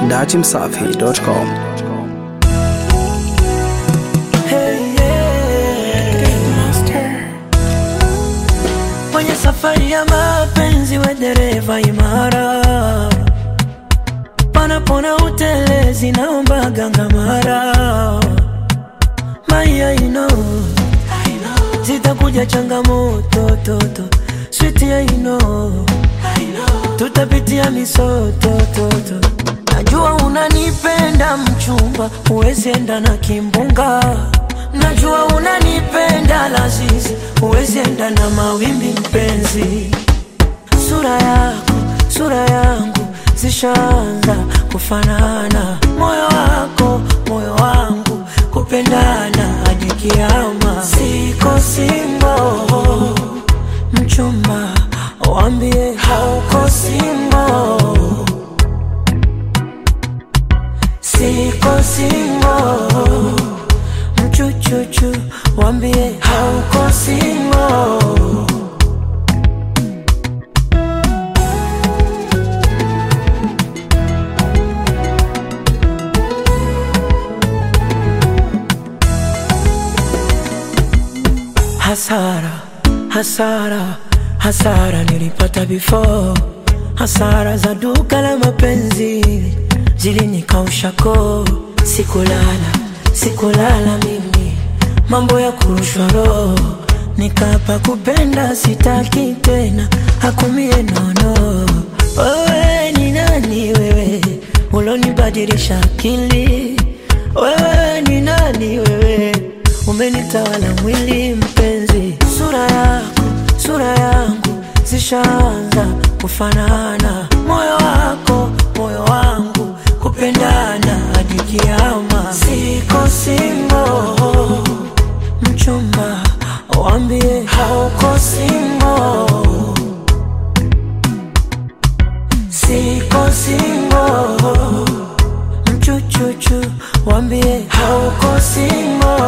dachimsafi.com. Hey, yeah. Kwenye safari ya mapenzi we dereva imara, panapona utelezi naomba gangamara Maya, you know, zitakuja changamoto toto switi ya you know, tutapitia misoto toto Najua unanipenda mchumba, huwezi enda na kimbunga. Najua unanipenda lazizi, huwezi enda na mawimbi mpenzi. Sura yako, sura yangu zishaanza kufanana, moyo wako, moyo wangu kupendana hadi kiama. Siko single, mchumba, wambie hauko single. Siko single, mchuchuchu, wambie hauko single. Hasara, hasara, hasara nilipata before. Hasara za duka la mapenzi zilinikausha koo. Sikulala, sikulala mimi, mambo ya kurushwa roho. Nikapa kupenda sitaki tena, hakumie nono. Wewe ni nani wewe, ulonibadilisha akili? Wewe ni nani wewe, umenitawala mwili mpenzi. Sura yako, sura yangu zishaanza kufanana, moyo wako, moyo wangu kupendana hadi kiama. Siko single, mchumba, wambie hauko single. Siko single, mchuchuchu, wambie hauko single.